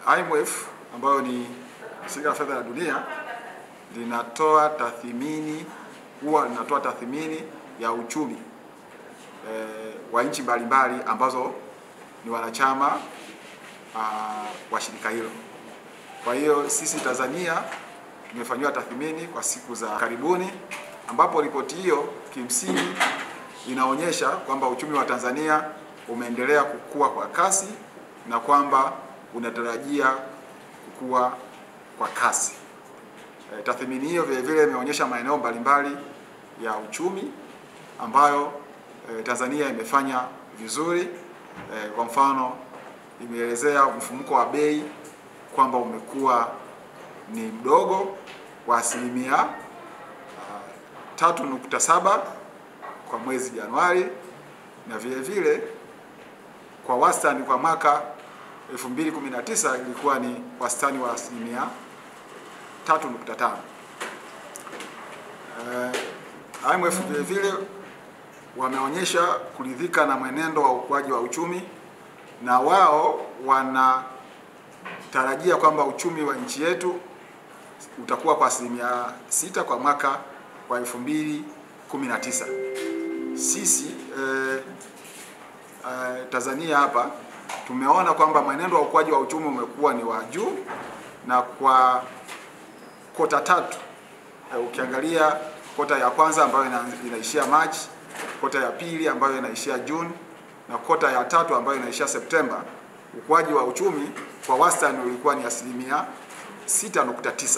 IMF ambayo ni shirika la fedha la dunia linatoa tathmini, huwa linatoa tathmini ya uchumi e, wa nchi mbalimbali ambazo ni wanachama uh, wa shirika hilo. Kwa hiyo sisi Tanzania tumefanyiwa tathmini kwa siku za karibuni, ambapo ripoti hiyo kimsingi inaonyesha kwamba uchumi wa Tanzania umeendelea kukua kwa kasi na kwamba unatarajia kukua kwa kasi. E, tathmini hiyo vile vile imeonyesha maeneo mbalimbali ya uchumi ambayo e, Tanzania imefanya vizuri. E, kwa mfano imeelezea mfumuko wa bei kwamba umekuwa ni mdogo wa asilimia uh, tatu nukta saba kwa mwezi Januari na vile vile kwa wastani kwa mwaka 2019 ilikuwa ni wastani wa asilimia 3.5. Uh, IMF vile vile wameonyesha kuridhika na mwenendo wa ukuaji wa uchumi na wao wanatarajia kwamba uchumi wa nchi yetu utakuwa kwa asilimia sita kwa mwaka wa 2019. Sisi eh, eh, Tanzania hapa tumeona kwamba mwenendo wa ukuaji wa uchumi umekuwa ni wa juu na kwa kota tatu eh, ukiangalia kota ya kwanza ambayo ina, inaishia Machi, kota ya pili ambayo inaishia Juni na kota ya tatu ambayo inaishia Septemba, ukuaji wa uchumi kwa wastani ulikuwa ni asilimia 6.9.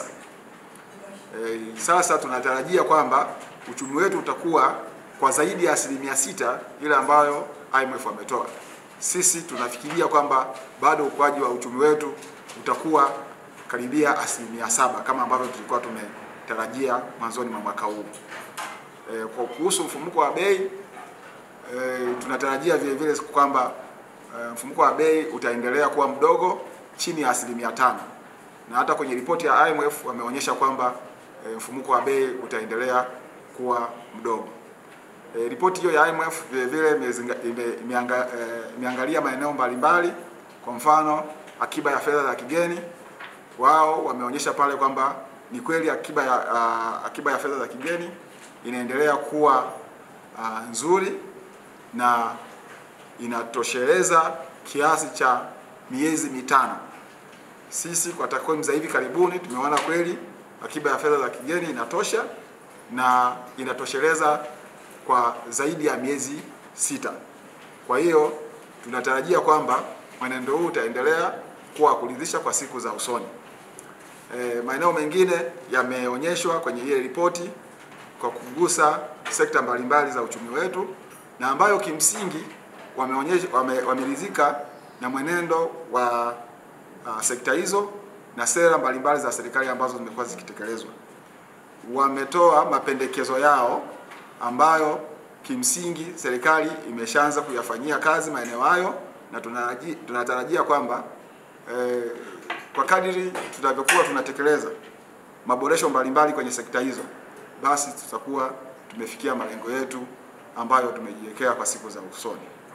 E, sasa tunatarajia kwamba uchumi wetu utakuwa kwa zaidi ya asilimia sita ile ambayo IMF wametoa. Sisi tunafikiria kwamba bado ukuaji wa uchumi wetu utakuwa karibia asilimia saba kama ambavyo tulikuwa tumetarajia mwanzoni mwa mwaka huu. E, kwa kuhusu mfumuko wa bei e, tunatarajia vile vile kwamba e, mfumuko wa bei utaendelea kuwa mdogo chini ya asilimia tano na hata kwenye ripoti ya IMF wameonyesha kwamba e, mfumuko wa bei utaendelea kuwa mdogo. E, ripoti hiyo ya IMF vile vile imeangalia ime, ime maeneo mbalimbali. Kwa mfano akiba ya fedha za kigeni, wao wameonyesha pale kwamba ni kweli akiba ya, uh, akiba ya fedha za kigeni inaendelea kuwa uh, nzuri na inatosheleza kiasi cha miezi mitano. Sisi kwa takwimu za hivi karibuni tumeona kweli akiba ya fedha za kigeni inatosha na inatosheleza kwa zaidi ya miezi sita. Kwa hiyo tunatarajia kwamba mwenendo huu utaendelea kuwa kuridhisha kwa siku za usoni. E, maeneo mengine yameonyeshwa kwenye ile ripoti kwa kugusa sekta mbalimbali za uchumi wetu na ambayo kimsingi wameonyesha wame, wameridhika na mwenendo wa uh, sekta hizo na sera mbalimbali za serikali ambazo zimekuwa zikitekelezwa. Wametoa mapendekezo yao ambayo kimsingi serikali imeshaanza kuyafanyia kazi maeneo hayo, na tunatarajia kwamba eh, kwa kadiri tutavyokuwa tunatekeleza maboresho mbalimbali kwenye sekta hizo, basi tutakuwa tumefikia malengo yetu ambayo tumejiwekea kwa siku za usoni.